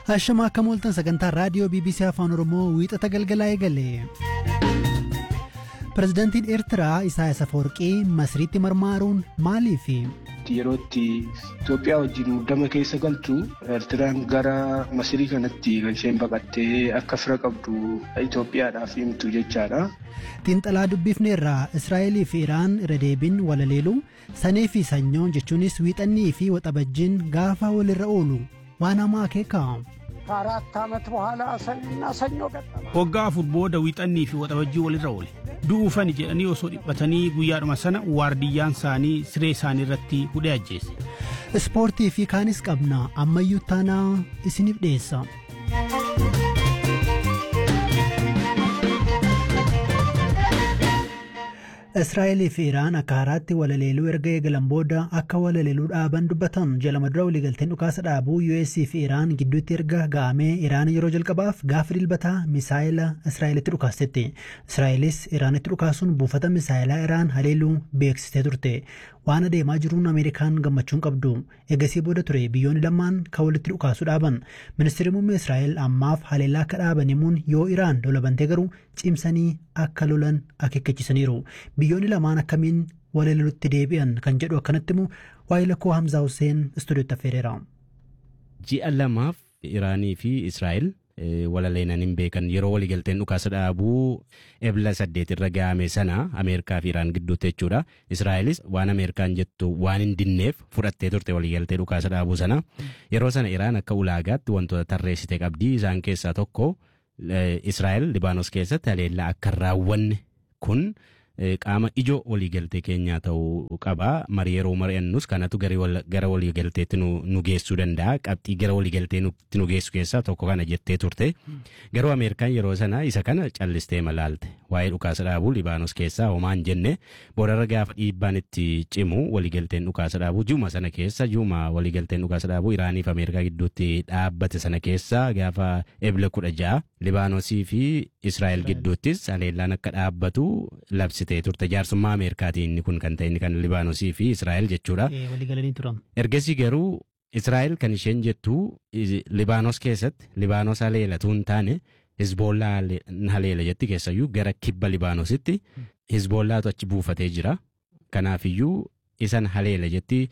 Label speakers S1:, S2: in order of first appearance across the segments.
S1: Hashama akka mooltan sagantaa raadiyoo BBC Afaan Oromoo wiixata galgalaa eegale. Pireezidaantiin Eertiraa Isaayyaas Afeworqii Masriitti marmaaruun maaliifi?
S2: Yeroo itti Itoophiyaa wajjin muddama keessa galtu Eertiraan gara Masirii kanatti kan isheen baqattee akka fira qabdu Itoophiyaadhaaf himtu jechaadha.
S1: Xiinxalaa dubbifneerraa Israa'elii fi Iraan irra deebiin walaleelu sanii fi sanyoon jechuunis wiixannii fi waxabajjiin gaafa walirra oolu waan hamaa akeeka.
S3: ከአራት ዓመት በኋላ ሰኞና ሰኞ ገጠመ።
S4: waggaa afur booda wiixannii fi waxabajjii walirra oole du'uufani jedhanii osoo dhiphatanii guyyaadhuma sana waardiyyaan isaanii siree isaanii irratti hudhee ajjeese.
S1: Ispoortii fi kaanis qabna ammayyuu taanaa isiniif dhiyeessa. Israa'elii fi Iraan akka haaraatti walaleeluu erga eegalan booda akka walaleeluu dhaaban dubbatan jala madura waliigalteen dhukaasa dhaabuu US fi Iraan gidduutti erga ga'amee Iraan yeroo jalqabaaf gaafa dilbataa misaayila Israa'elitti dhukaastetti. Israa'elis Iraanitti dhukaasuun buufata misaayilaa Iraan haleeluu beeksistee turte. Waan adeemaa jiruun Ameerikaan gammachuun qabdu. Eegasii booda ture biyyoonni lamaan kan walitti dhukaasu dhaaban. Ministeerri muummee Israa'el ammaaf haleellaa akka dhaaban himuun yoo Iraan lola bantee garuu cimsanii akka lolan akeekkachiisaniiru. Biyyoonni lamaan akkamiin walaleelutti deebi'an kan jedhu akkanatti immoo waa'ee lakkoo Hamzaa Hussein istuudiyootti affeereera.
S5: Ji'a lamaaf Iraanii fi Israa'el walaleenan hin beekan yeroo waliigalteen dhukaasa dhaabuu ebla saddeet irra ga'ame sana Ameerikaa fi Iraan gidduutti jechuudha. Israa'elis waan Ameerikaan jettu waan hin dinneef fudhattee turte waliigaltee dhukaasa dhaabuu sana. Yeroo sana Iraan akka ulaagaatti wantoota tarreessite qabdi isaan keessaa tokko Israa'el Libaanos keessatti haleellaa akka hin raawwanne kun qaama ijoo waliigaltee keenyaa ta'uu qaba. Marii yeroo mari'annus kanatu gara waliigalteetti nu geessuu danda'a. Qabxii gara waliigalteetti nu geessu keessaa tokko kana jettee turte. Garuu Ameerikaan yeroo sana isa kana callistee malaalte. Waa'ee dhukaasa dhaabuu Libaanos keessaa homaa hin jenne boodarra gaafa dhiibbaan itti cimu waliigalteen dhukaasa dhaabuu juma sana keessa juma waliigalteen dhukaasa dhaabuu Iraanii fi Ameerikaa gidduutti dhaabbate sana keessa gaafa ebla kudha ja'a Libaanosii fi Israa'el gidduuttis haleellaan akka dhaabbatu labsitee turte jaarsummaa Ameerikaatiin inni kun kan ta'e inni kan Libaanosii fi Israa'el jechuudha.
S1: Waliigalanii turan.
S5: Ergasii garuu Israa'el kan isheen jettu Libaanos keessatti Libaanos haleelatu hin taane Hizboollaa haleela jetti keessayyuu gara kibba Libaanositti Hizboollaatu achi buufatee jira. Kanaafiyyuu isan haleela jetti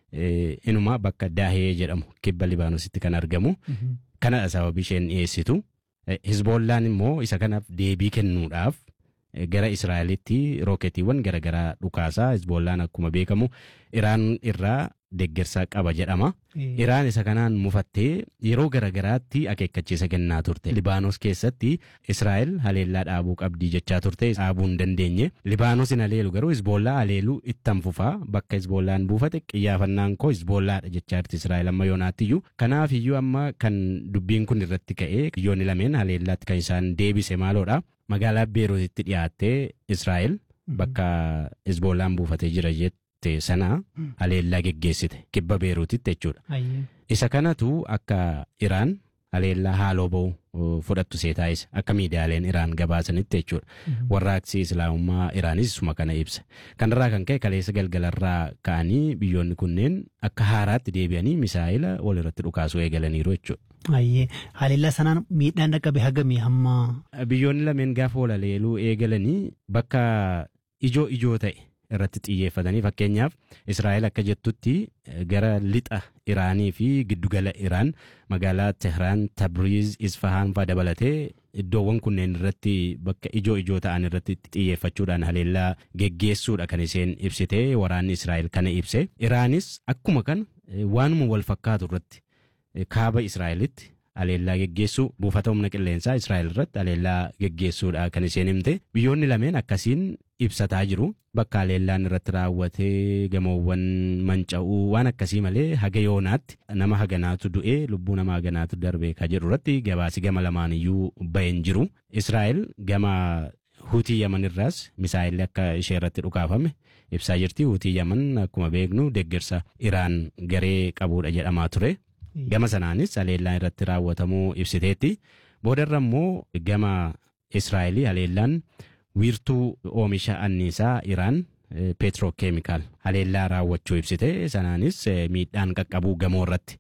S5: inuma bakka Daahee jedhamu kibba Libaanositti kan argamu. Kanadha sababii isheen dhiyeessitu. Hizboollaan immoo isa kanaaf deebii kennuudhaaf gara Israa'elitti rooketiiwwan garaagaraa dhukaasaa Hizboollaan akkuma beekamu Iraan irraa deeggarsa qaba jedhama. Iraan isa kanaan mufattee yeroo garaagaraatti akeekkachiisa kennaa turte. Libaanos keessatti Israa'el haleellaa dhaabuu qabdii jechaa turte dhaabuu hin dandeenye. Libaanos hin haleelu garuu Hizboollaa haleeluu ittan fufaa bakka Hizboollaan buufate xiyyaafannaan koo Hizboollaadha jechaa jirti Israa'el amma yoonaattiyyuu. Kanaaf iyyuu amma kan dubbiin kun irratti ka'ee biyyoonni lameen haleellaatti kan isaan deebise maaloodha. Magaalaa Beeruutitti dhiyaattee Israa'el bakka Hizboollaan buufatee jira jette. sana haleellaa geggeessite kibba beeruutitti jechuudha. Isa kanatu akka Iraan haleellaa haaloo ba'u fudhattu seetaayisa akka miidiyaaleen Iraan gabaasanitti jechuudha. Warraaqsi Islaamummaa Iraanis isuma kana ibsa. Kanarraa kan ka'e kaleessa galgalarraa ka'anii biyyoonni kunneen akka haaraatti deebi'anii misaa'ila walirratti dhukaasuu eegalaniiru jechuudha.
S1: Ayyee haleellaa sanaan miidhaan dhaqqabe hagamii hamma.
S5: Biyyoonni lameen gaafa walaleeluu eegalanii bakka ijoo ijoo ta'e. irratti xiyyeeffatanii fakkeenyaaf Israa'el akka jettutti gara lixa Iraanii fi giddugala Iraan magaalaa Tehraan, Tabriiz, Isfahaan fa'aa dabalatee iddoowwan kunneen irratti bakka ijoo ijoo ta'an irratti xiyyeeffachuudhaan haleellaa geggeessuudha kan isheen ibsite waraanni Israa'el kana ibse. Iraanis akkuma kana waanuma wal fakkaatu irratti kaaba Israa'elitti haleellaa geggeessuu buufata humna qilleensaa Israa'el irratti haleellaa geggeessuudha kan isheen himte. Biyyoonni lameen akkasiin ibsataa jiru. Bakka haleellaan irratti raawwatee gamoowwan manca'uu waan akkasii malee haga yoonaatti nama haganaatu du'ee lubbuu nama haganaatu darbee ka jedhu irratti gabaasi gama lamaaniyyuu baheen jiru. Israa'el gama Huutii Yaman irraas misaa'illi akka ishee irratti dhukaafame ibsaa jirti. Huutii Yaman akkuma beeknu deeggarsa Iraan garee qabuudha jedhamaa ture. Gama sanaanis haleellaan irratti raawwatamuu ibsiteetti. Boodarra immoo gama Israa'elii haleellaan wiirtuu oomisha anniisaa Iraan peetrookeemikaal haleellaa raawwachuu ibsite sanaanis miidhaan qaqqabuu gamoo irratti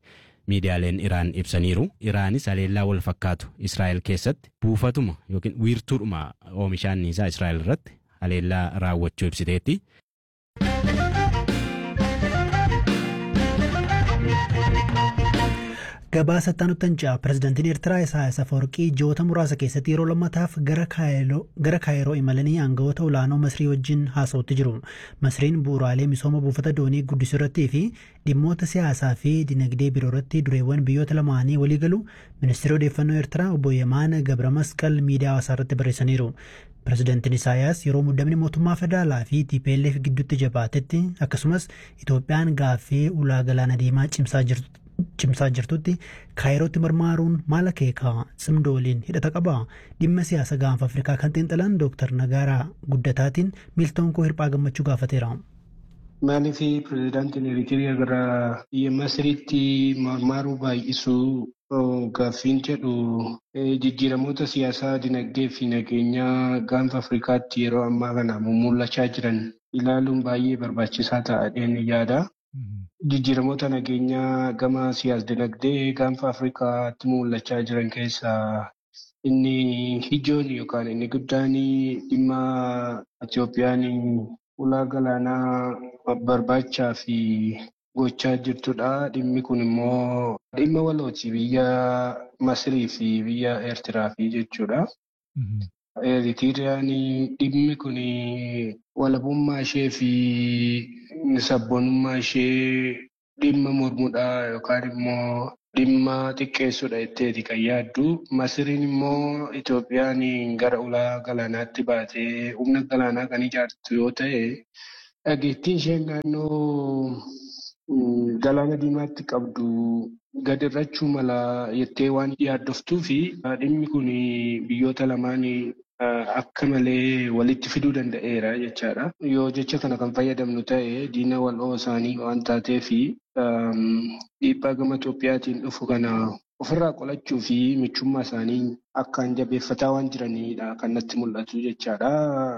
S5: miidiyaaleen Iraan ibsaniiru. Iraanis haleellaa wal fakkaatu Israa'el keessatti buufatuma yookiin wiirtuudhuma oomisha anniisaa Israa'el irratti haleellaa raawwachuu ibsiteetti.
S1: Gabaasa Taanuttanca pirezidaantiin Eertiraa Isaayyaas Afawarqii ji'oota muraasa keessatti yeroo lammataaf gara Kaayiroo imalanii aangawoota olaanoo Masrii wajjin haasa'utti jiru. Masriin bu'uuraalee misooma buufata doonii guddisuu irrattii fi dhimmoota siyaasaa fi dinagdee biroo irratti dureewwan biyyoota lamaanii walii galu ministeera odeeffannoo Eertiraa obbo Yemaan Gabra Masqal miidiyaa hawaasaa irratti barreessaniiru. Pirezidaantiin Isaayyaas yeroo muddamni mootummaa federaalaa fi TPLF gidduutti jabaatetti akkasumas Itoophiyaan gaaffii ulaa galaana diimaa cimsaa jirtu. cimsaa jirtutti kaayirootti marmaaruun maal akeeka cimdoo waliin hidhata qaba dhimma siyaasa gaanfa afrikaa kan xiinxalan dooktar nagaaraa guddataatiin miiltoon koo hirphaa gammachuu gaafateera.
S2: Maaliif pirezidaantiin Eritiriyaa gara biyya Masiriitti marmaaruu baay'isuu gaaffiin jedhu jijjiiramoota siyaasaa dinagdee fi nageenyaa gaanfa Afrikaatti yeroo ammaa kana mul'achaa jiran ilaaluun baay'ee barbaachisaa ta'adheen yaada. Jijjiiramoota nageenyaa gama siyaas-dinagdee gaanfa Afrikaatti mul'achaa jiran keessaa inni ijoon yookaan inni guddaan dhimma Itoophiyaan ulaa galaanaa barbaachaa fi gochaa jirtudha. Dhimmi kun immoo dhimma walooti biyya Masirii fi biyya Eertiraa fi jechuudha. Eritiriyaan dhimmi kun walabummaa ishee fi sabboonummaa ishee dhimma mormuudha yookaan immoo dhimma xiqqeessuudha jetteeti kan yaaddu. Masiriin immoo Itoophiyaan gara ulaa galaanaatti baatee humna galaanaa kan ijaartu yoo ta'e dhageettiin isheen naannoo galaana diimaatti qabdu gadi irrachuu mala jettee waan yaaddoftuu fi dhimmi kun biyyoota lamaan akka malee walitti fiduu danda'eera jechaadha. Yoo jecha kana kan fayyadamnu ta'e diina wal'oo isaanii waan taateef dhiibbaa gama Itoophiyaatiin dhufu kana ofirraa qolachuu fi michummaa isaanii akkaan jabeeffataa waan jiranidha kan natti mul'atu jechaadha.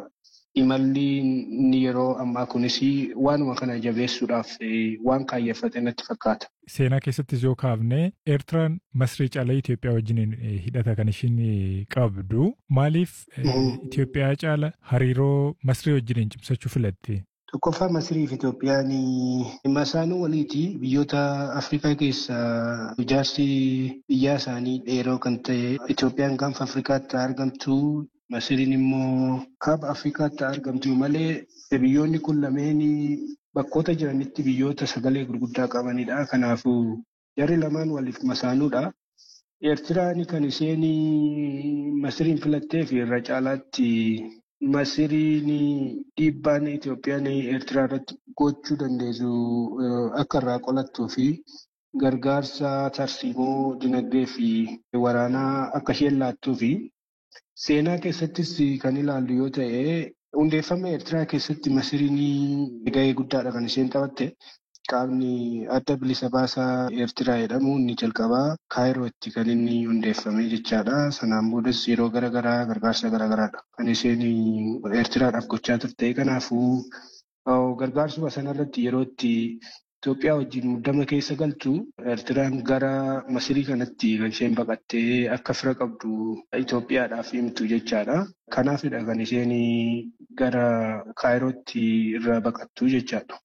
S2: Imalli inni yeroo ammaa kunis waanuma kana jabeessuudhaaf waan kaayyeffate natti fakkaata.
S6: Seenaa keessattis yoo kaafne Eertiraan Masrii caalaa Itoophiyaa wajjin hidhata kan ishiin qabdu. Maaliif Itoophiyaa caala hariiroo Masrii wajjin cimsachuu filatte?
S2: Tokkoffaa Masirii fi Itoophiyaan dhimma isaanii waliiti biyyoota Afrikaa keessaa ijaarsi biyyaa isaanii dheeroo kan ta'e Itoophiyaan gaanfa Afrikaatti argamtu Masiriin immoo kaaba Afrikaatti argamtu malee biyyoonni kun lameen bakkoota jiranitti biyyoota sagalee gurguddaa qabanidha. Kanaafuu jarri lamaan waliif masaanuudha. Eertiraan kan isheen Masiriin filattee fi irra caalaatti Masiriin dhiibbaan Itoophiyaan Eertiraa irratti gochuu dandeessu akka irraa qolattuu fi gargaarsa tarsiimoo dinagdee fi waraanaa akka isheen laattuu fi Seenaa keessattis kan ilaallu yoo ta'e hundeeffama Eertiraa keessatti Masiriin gahee guddaadha kan isheen taphatte. Qaamni adda bilisa baasaa Eertiraa jedhamu inni jalqabaa Kaayirootti kan inni hundeeffame jechaadha. Sanaan boodas yeroo garaagaraa gargaarsa garaagaraadha kan isheen Eertiraadhaaf gochaa turte. Kanaafuu gargaarsuma sanarratti yeroo itti Itoophiyaa wajjin muddama keessa galtu Eertiraan gara Masirii kanatti kan isheen baqattee akka fira qabdu Itoophiyaadhaaf himtu jechaadha. Kanaafidha kan isheen gara Kaayirootti irraa baqattu jechaadha.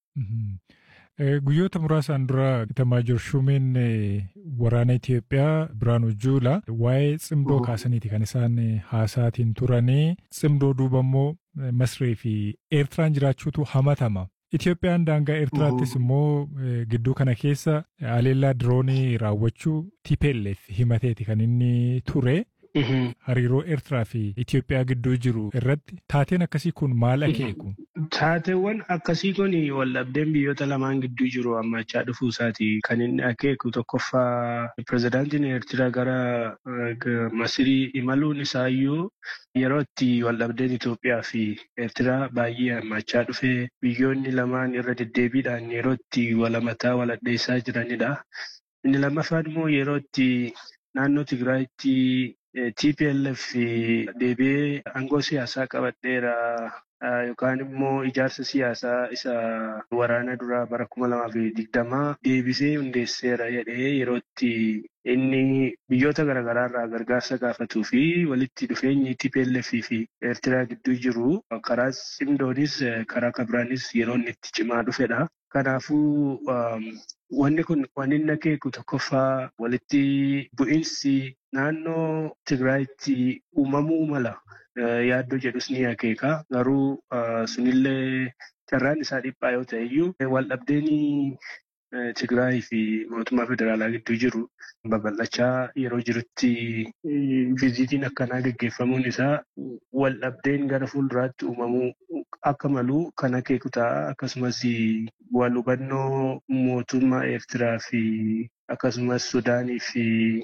S6: Guyyoota muraasaan dura Itamaajoor Shumeen waraana Itoophiyaa Biraanuu Juulaa waa'ee cimdoo kaasaniiti kan isaan haasaatiin turanii cimdoo duuba immoo Masrii fi Eertiraan jiraachuutu hamatama. Itoophiyaan daangaa Eertiraattis immoo gidduu kana keessa haleellaa diroonii raawwachuu TPLF himateeti kan inni ture. Hariiroo Eertiraa fi Itoophiyaa gidduu jiru irratti taateen akkasii kun maal akeeku?
S2: Taateewwan akkasii kun waldhabdeen biyyoota lamaan gidduu jiru hammachaa dhufuu isaati kan inni akeeku tokkoffaa pirezidaantiin Eertiraa gara Masirii imaluun isaayyuu yeroo itti waldhabdeen Itoophiyaa fi Eertiraa baay'ee hammachaa dhufe biyyoonni lamaan irra deddeebiidhaan yeroo itti walamataa waladheessaa jiranidha. Inni lammaffaan immoo yeroo itti naannoo Tigraayitti TPLF deebi'ee aangoo siyaasaa qabadheera yookaan immoo ijaarsa siyaasaa isa waraana duraa bara kuma lamaa fi digdamaa deebisee hundeesseera jedhee yeroo itti inni biyyoota garaagaraa irraa gargaarsa gaafatuu fi walitti dhufeenyi TPLF fi Eertiraa gidduu jiru karaa cimdoonis karaa kabiraanis yeroo inni itti cimaa dhufedha. Kanaafuu wanni kun waan inni akeeku tokkoffaa walitti bu'iinsi naannoo Tigraayitti uumamuu mala yaaddoo jedhus ni akeeka. Garuu sunillee carraan isaa dhiphaa yoo ta'e iyyuu waldhabdeen Tigraay fi mootummaa federaalaa gidduu jiru babal'achaa yeroo jirutti viizitiin akkanaa gaggeeffamuun isaa waldhabdeen gara fuulduraatti uumamuu akka malu kan akeeku ta'a. Akkasumas wal hubannoo mootummaa Eertiraa fi akkasumas Sudaanii fi